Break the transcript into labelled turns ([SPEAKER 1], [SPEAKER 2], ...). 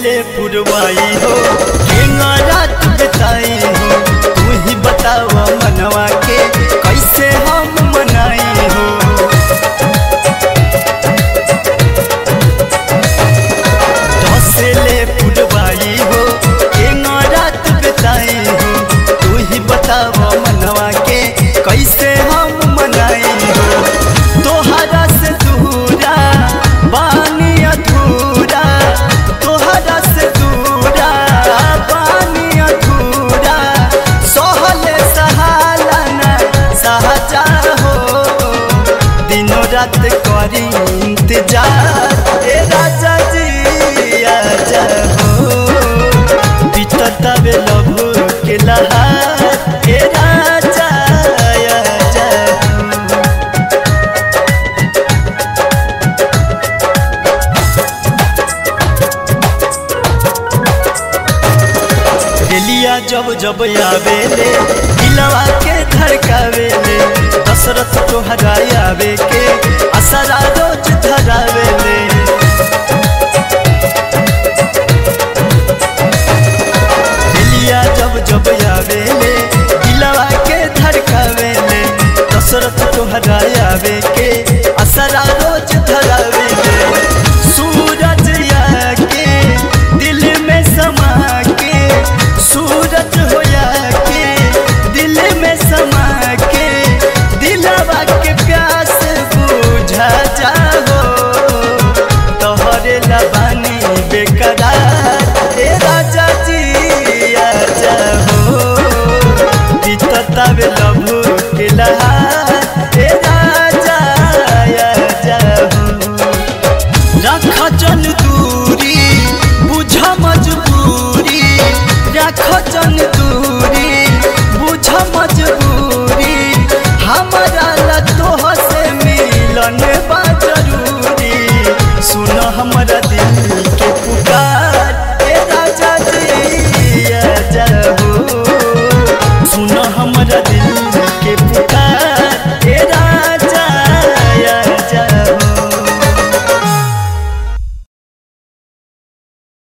[SPEAKER 1] ले पुरवाई हो केंगा रात बिताई हो तू ही बताव मनवा के कैसे हम मनाई हो से ले पुरवाई हो केंगा रात बिताई हो तू ही बताव मनवा के कैसे हम मनाई हो तोहरा से दूरा बानी अधूरा तोहरा से दूरा बानी अधूरा सहले सहाला न सहजा हो दिनों रात करी इंतजार ए राजा जी आजा हो बीतता बे लभू के लहार ए राजा आजा हो रेलिया जब जब आवेले दिलवा के धड़कावेले दशरथ तोहरा आवे के असरा रोज धरावेले रेलिया जब जब आवेले दिलवा के धड़कावेले दशरथ तोहरा आवे के असरा रोज धरावेले सूरज आके दिल में समा के सूरज होया के दिल में समा के दिलवा के प्यास बुझा जाओ तोहरे लबानी बेकरार ए राजा जी आजा हो बीतता बे लभू के लहार ए राजा आजा हो रख जन दूरी बुझ मजबूरी रख जन दूरी बुझ मजबूरी हमारा ला तोह से मिलन बा जरूरी सुन हमारा दिल